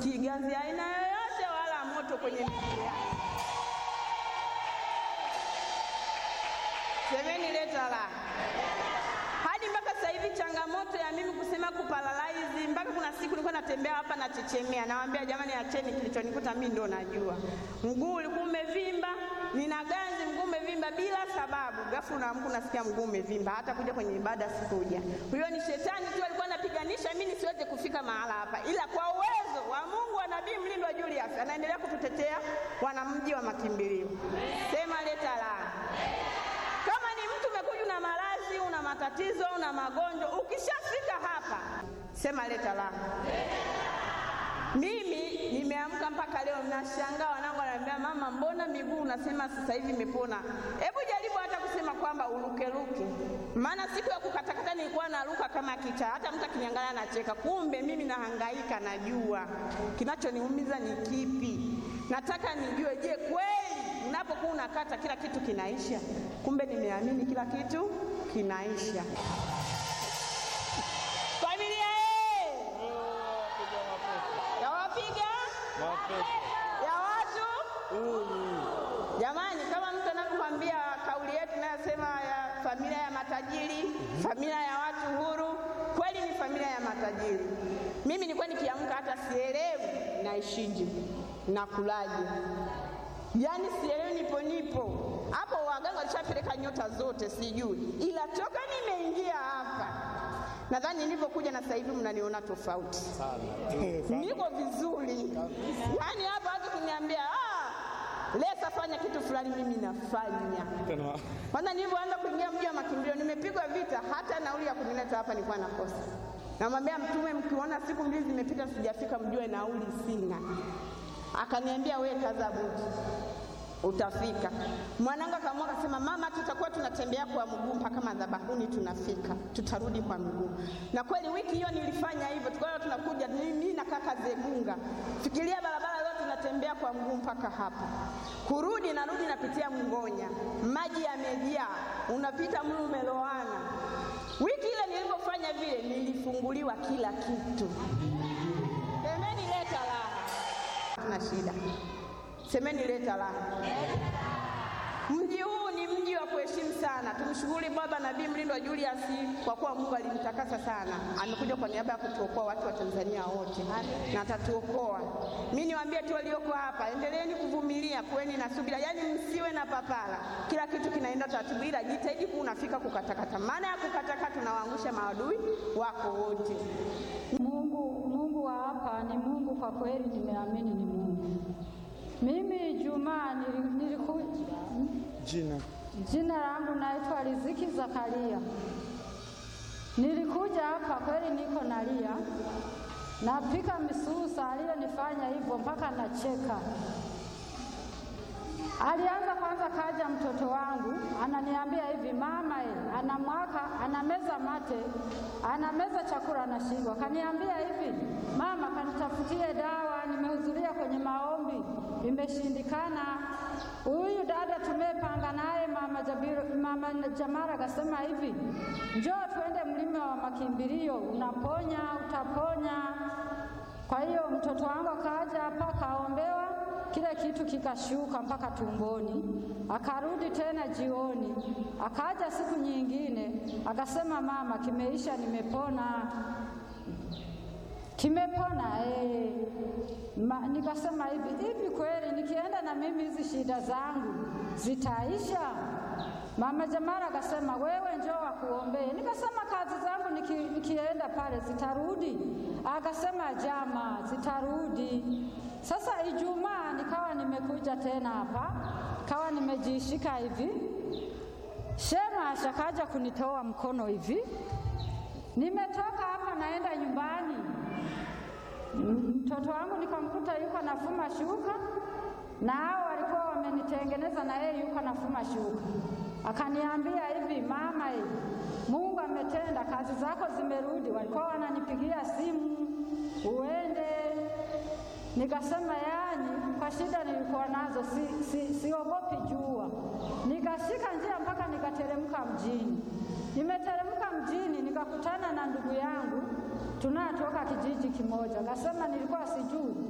hatusikii ganzi aina yoyote wala moto kwenye miguu yake. Semeni leta la hadi mpaka sasa hivi changamoto ya mimi kusema kuparalyze, mpaka kuna siku nilikuwa natembea hapa nachechemea, nawaambia jamani, acheni, kilichonikuta mimi ndo najua. Mguu ulikuwa umevimba, nina ganzi, mguu umevimba bila sababu, ghafla unaamka unasikia mguu umevimba, hata kuja kwenye ibada sikuja. Huyo ni shetani tu alikuwa anapiganisha mimi nisiweze kufika mahala hapa, ila kwa uwezo wa Mungu wa Nabii Mlindwa Julius anaendelea kututetea wanamji wa makimbilio. Sema leta la kama ni mtu umekuja una maradhi, una matatizo, una magonjwa, ukishafika hapa sema leta la. Mimi nimeamka mpaka leo nashangaa, wanangu wananiambia mama, mbona miguu unasema sasa hivi imepona? Hebu jaribu hata kusema kwamba urukeruke, maana siku ya kukatakata nilikuwa naruka kama kichaa, hata mtu akiniangalia anacheka. Kumbe mimi nahangaika, najua kinachoniumiza ni kipi. Nataka nijue, je, kweli unapokuwa unakata kila kitu kinaisha? Kumbe nimeamini kila kitu kinaisha. Familia eh! ya wapiga ya watu jamani, kama mtu anavyokwambia kauli yetu inayosema ya familia ya matajiri, familia ya watu huru, kweli ni familia ya matajiri. Mimi nilikuwa nikiamka hata sielewi naishije nakulaje, yaani sielewi nipo nipo hapo. Waganga walishapeleka nyota zote, sijui, ila toka nimeingia hapa nadhani nilivyokuja na sasa hivi mnaniona tofauti niko vizuri yaani hapa watu kuniambia ah, Lesa fanya kitu fulani, mimi nafanya. Kwanza nilivyoanza kuingia mji wa makimbilio, nimepigwa vita, hata nauli ya kunileta hapa nilikuwa nakosa. Namwambia Mtume, mkiona siku mbili zimepita sijafika, mjue nauli sina. Akaniambia we kaza buti, utafika. Mwanangu akaamua akasema, mama, tutakuwa tunatembea kwa mguu mpaka madhabahuni, tunafika, tutarudi kwa mguu. Na kweli wiki hiyo nilifanya hivyo, tukawa tunakuja mimi na kaka Zegunga, fikiria barabara yote tunatembea kwa mguu mpaka hapa, kurudi narudi napitia Mngonya, maji yamejaa, unapita mlu umeloana. Wiki ile nilipofanya vile, nilifunguliwa kila kitu. Semeni leta raha, tuna shida. Semeni leta raha. Mji huu ni mji wa kuheshimu sana. Tumshukuru Baba Nabii Mlindwa Julius kwa kuwa Mungu alimtakasa sana, amekuja kwa niaba ya kutuokoa watu wa Tanzania wote na atatuokoa. Mimi niwaambie tu walioko hapa, endeleeni kuvumilia, kuweni na subira, yaani msiwe na papara. Kila kitu kinaenda taratibu, ila jitahidi kuwa unafika kukatakata. Maana ya kukatakata, tunawaangusha maadui wako wote. Mungu, Mungu wa hapa ni Mungu kwa kweli, nimeamini ni Mungu. Mimi Juma niliku, Jina jina langu naitwa Riziki Zakaria. Nilikuja hapa kweli, niko nalia, napika misusa, aliyonifanya hivyo mpaka nacheka. Alianza kwanza, kaja mtoto wangu ananiambia hivi, mama e, anamwaka anameza mate, anameza chakula anashindwa. Kaniambia hivi, mama, kanitafutie dawa, nimehudhuria kwenye maombi imeshindikana. Huyu dada tumepanga naye mama, Jabiru, mama Jamara akasema hivi, njoo tuende mlima wa makimbilio, unaponya utaponya. Kwa hiyo mtoto wangu akaja hapa kaombewa kile kitu kikashuka mpaka tumboni, akarudi tena jioni, akaja siku nyingine akasema, mama, kimeisha, nimepona, kimepona eh. Ma, nikasema hivi hivi, kweli nikienda na mimi hizi shida zangu zitaisha? Mama Jamara akasema wewe njoo wakuombee. Nikasema kazi zangu niki, nikienda pale zitarudi? Akasema jama, zitarudi. Sasa Ijumaa nikawa nimekuja tena hapa, kawa nimejishika hivi, shema ashakaja kunitoa mkono hivi, nimetoka hapa naenda nyumbani, mtoto wangu nikamkuta yuko nafuma shuka, na hao walikuwa wamenitengeneza, na yeye yuko nafuma shuka. Akaniambia hivi, mama, hivi Mungu ametenda, kazi zako zimerudi. Walikuwa wananipigia simu uende Nikasema yani, kwa shida nilikuwa nazo si, si, siogopi jua. Nikashika njia mpaka nikateremka mjini. Nimeteremka mjini nikakutana na ndugu yangu tunatoka kijiji kimoja, akasema nilikuwa sijui